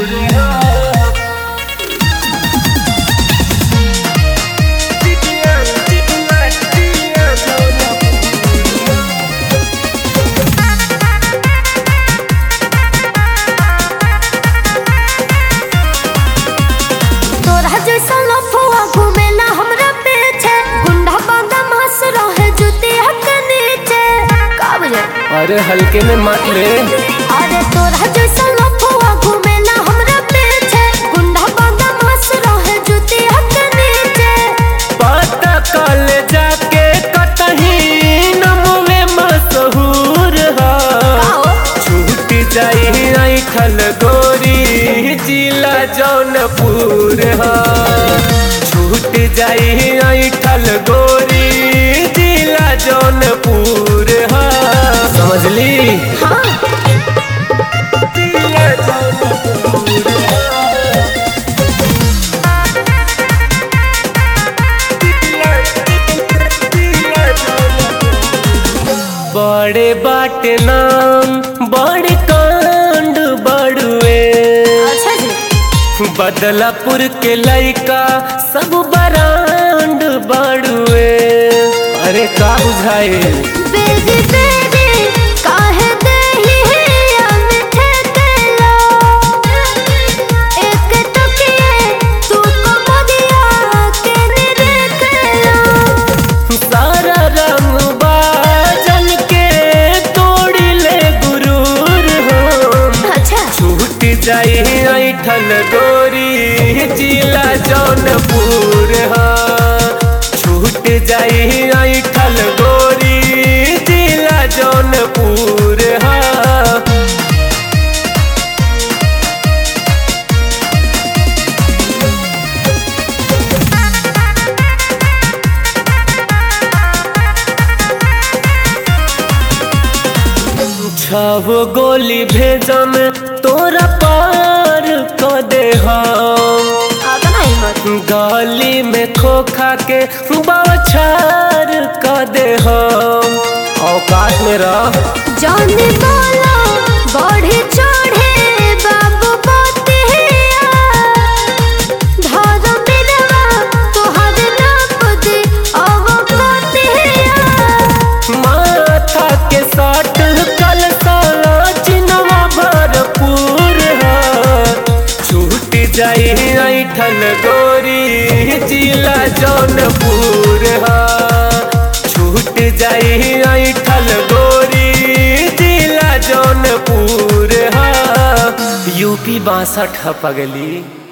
तोरा जैसा लफुआ घूमेला हमरा पीछे गुंडा बांधा मास रहे जुतिया के नीचे का बुझे अरे हल्के में मत ले अरे तोरा जैसा लफुआ घूमेला हमरा पीछे गुंडा बांधा मास रहे जुतिया के नीचे पता कल जाके कतही नमवे मशहूर हा आओ छूट जाई ऐठल गोरी जिला जौनपुर हा छूट जाई ऐठल गोरी जिला जौनपुर हा समझली हाँ जिला जौनपुर हा। बड़े बाटे नाम बड़े कांड बड़ुए अच्छा जी बदलापुर के लइका सब बरांड बड़ुए अरे का बुझाए बेरी बेरी काहे देही हिया मिठे तेलो एक टुकिए तू को मोदिया के निरखेलो सारा रंग बाजन के तोड़ी ले गुरूर हो अच्छा छूट जाई ऐठल गोरी जिला जौनपुर हा छूट जाई ऐठल गोरी जिला जौनपुर हा छह गोली भेजम तोरा पार क दे हम आता नहीं मत गली में खोखा के बौछार क दे हम औकात में रह जाने वाला बढ़े चढ़े बाबू बतिया धारा मिलवा तोहर नाप दे अब बतिया माथा के साट कल साला चिनवा भरपूर है छूट जाई ऐठल गोरी जिला जौनपुर है छूट जाई ऐठल गोरी जिला जौनपुर है यूपी बासठ पगली